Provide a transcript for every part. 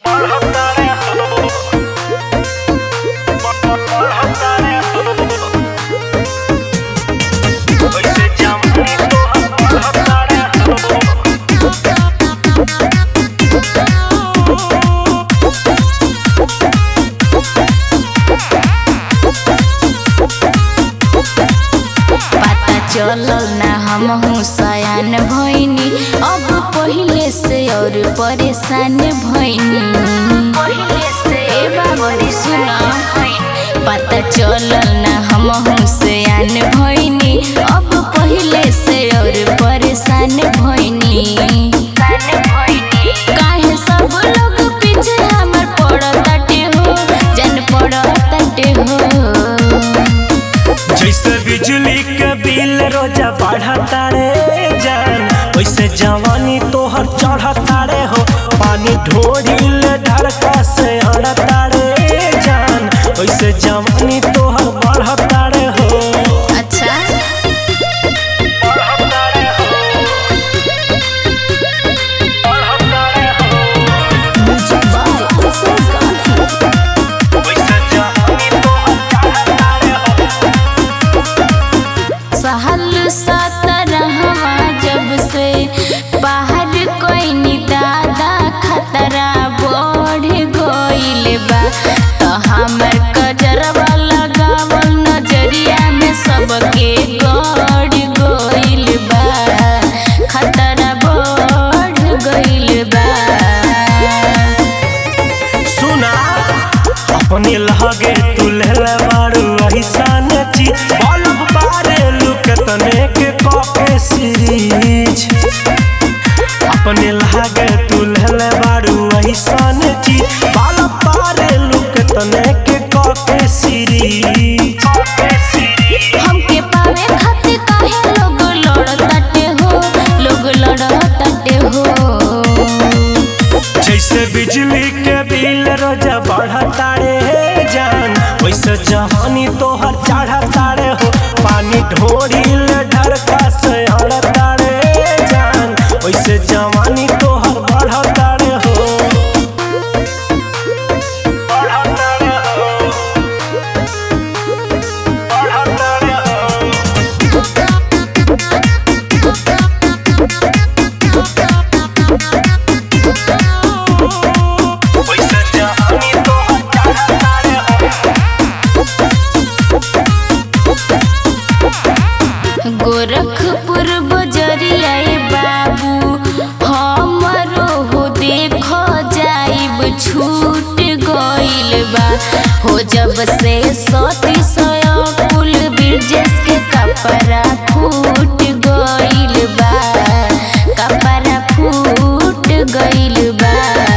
पता चलल ना हमहू सयान भइनी अब पहिले से और परेशान भइनी पहिले से ए बाबरी सुना पता चलल ना हमहू सयान भइनी अब पहिले से और परेशान भइनी काहे सब लोग पीछे हमर पड़ताटे हो जन पड़ताटे हो जैसे बिजली के बिल रोजा बढ़ता रे जान वैसे जवानी तोहर चढ़ता रे हो पानी ढोरिल ढड़का से अड़ता रे जान वैसे जवानी तोहर बढ़ता रे हो अच्छा बढ़ता रे हो बढ़ता रे हो वैसे जवानी तोहर चढ़ता रे हो सहल सतरहवा जब से बाहर कोई दादा खतरा बढ़ गइल बा तो हमर कजरवा लगावल नजरिया में सबके गड़ गइल बा खतरा बढ़ गइल बा सुना अपने लगे तू लेले बारू ऐसन चीज बल्ब बारे लुक तने के कॉके सीरीज अपने लगे तू लेले बारू ऐसन चीज बल्ब बारे लुक तने के कॉके सीरीज हमके पावे खातिर काहे लोग लड़ताटे हो लोग लड़ताटे हो जैसे बिजली के बिल रोजा बढ़ता रे जान वैसे जहानी तोहर चढ़ता रे हो पानी ढोरिल ढड़का से अड़ता रे जान वैसे जवानी तोहर बढ़ता रे हो बढ़ता रे हो बढ़ता रे हो वैसे जहानी तोहर चढ़ता रे हो गोरखपुर बजरिया बाबू हमरो हो देखो जाइब छूट गइल बा हो जब से सती सया पुल ब्रिजेस के कपड़ा फूट गइल बा कपड़ा फूट गइल बा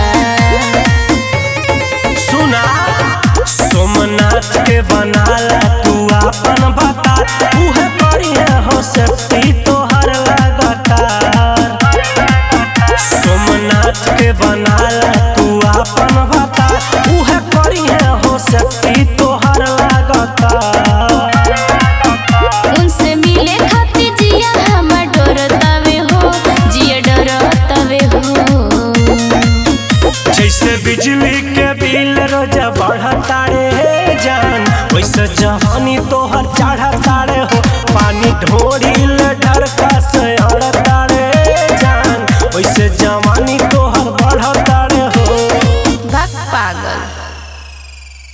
सुना सोमनाथ के बनाला तू आपन बता उहे बढ़िया हो सकती तोहर लगातार सोमनाथ के बनाला तू आपन बता उहे बढ़िया हो सकती तोहर लगातार उनसे मिले खातिर जिया हमर डरतावे हो जिया डरतावे हो जैसे बिजली के बिल रोजा बढ़ता रे जान वैसे जहानी तोहर चढ़ता रे हो पानी ढोरिल ढड़का से अड़ता रे जान वैसे जवानी तोहर बढ़ता रे हो भक पागल